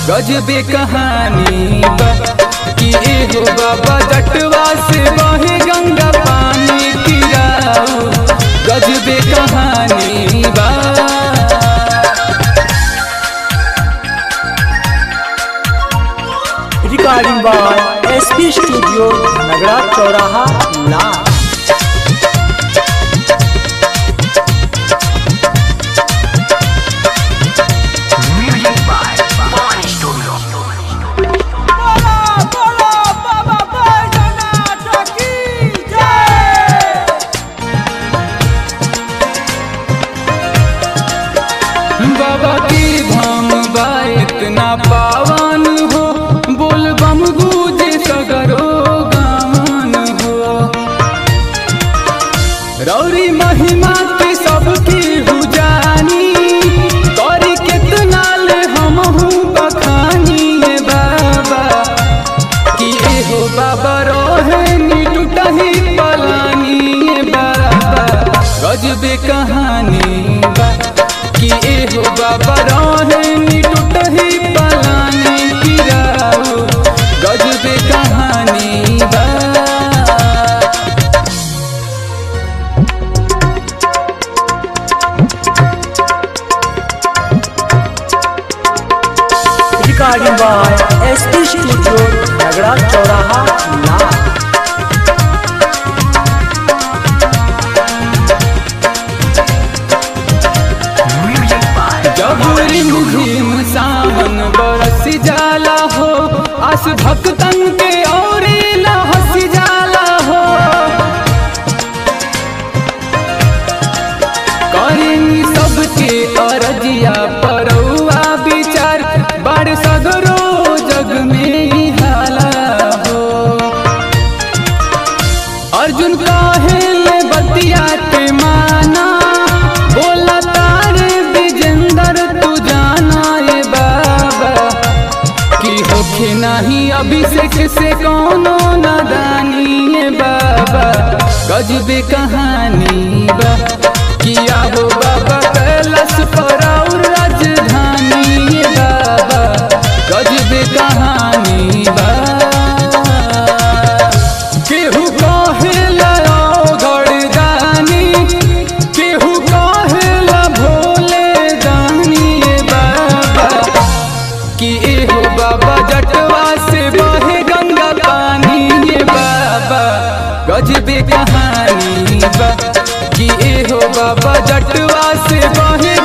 गजबे कहानी बा कि एहो बाबा जटवा से बहे गंगा पानी गिराऊ गजबे कहानी बा recording by SP studio Nagra चौराहा ला बाबा की धाम बा इतना पावन हो बोल बम गूंजे सगरो गावन हो रौरी महिमा के सबकी हुजानी करी कितना ले हम बखानी ए बाबा कि एहो बाबा रोहे नी टूटही पलानी ए बाबा गजबे कहानी बा कि एहो बाबा रोहे नी टूटही पलानी गिराऊ गजबे कहानी बा recording by SP studio Nagra चौराहा ला जब रिम झिम सावन बरस जाला हो आस भक्तन के और हंस जाला हो करेंगी सबके अरजिया परौआ विचार बड़ सगरो जग में ही हाला हो अर्जुन काहे ले बतिया के माना बोला तारे विजेंदर तू जाना ये बाबा कि होखे नहीं अभिषेक से कोनो नादानी ये बाबा गजबे कहानी बा किया हो बाबा कैलाश पर और राजधानी ये बाबा गजबे कहानी बा केहू कहेला गड़दानी केहू कहेला भोले दानी ए बाबा कि एहो बाबा जटवा से बहे गंगा पानी ए बाबा गजबे कहानी बा कि एहो बाबा जटवा से बहे